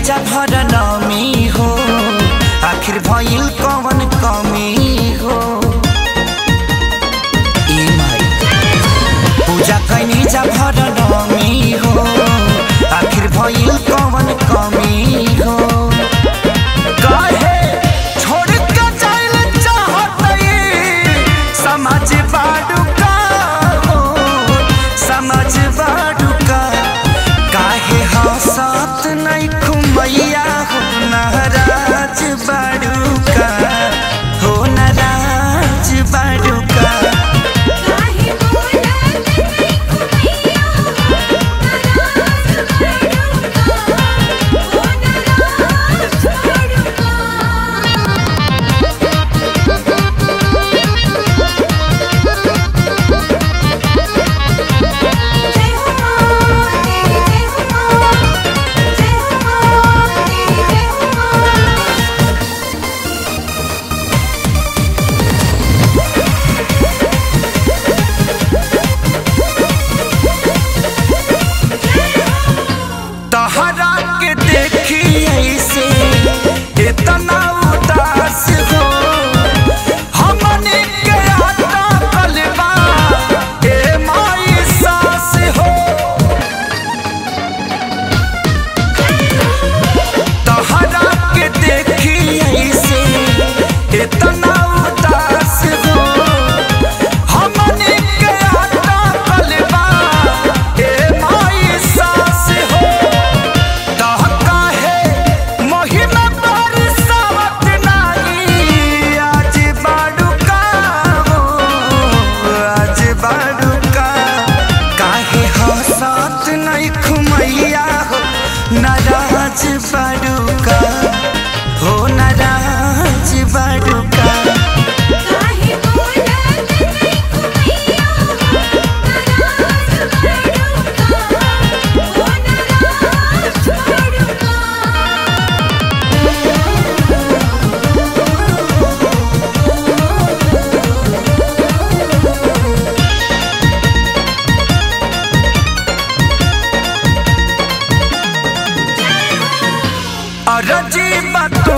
जा भर नमी हो आखिर भइल कवन कमी हो ए माई पूजा कैनी जा भर नमी हो आखिर भइल कवन कमी हो काहे छोड़ के जाइल चाहतई समझ बाडू का हो समझ बाडू का काहे हंसत नहीं खुमैया हो नाराज बाडू का हो नाराज बाडू का काहे बोलत नहीं कुमैया नाराज बड़ुका ओ नाराज बड़ुका जय हो मां तेरी जय हो मां जय हो मां तेरी जय हो मां तहरा के देखी ऐसे इतना उदास हो हमने के आटा कलबा ए माई सास हो तहरा के देखी ऐसे इतना उदास हो हमने के आटा कलबा ए माई सास हो दहका है महिमा बरसावत नाई आज बाडुका हो आज बाडुका काहे हंसत नहीं खुमैया हो नाराज बाडुका हो नाराज बाडुका काहे बोलत नहीं कुमैया नाराज बड़ुका ओ नाराज बड़ुका अरजी बात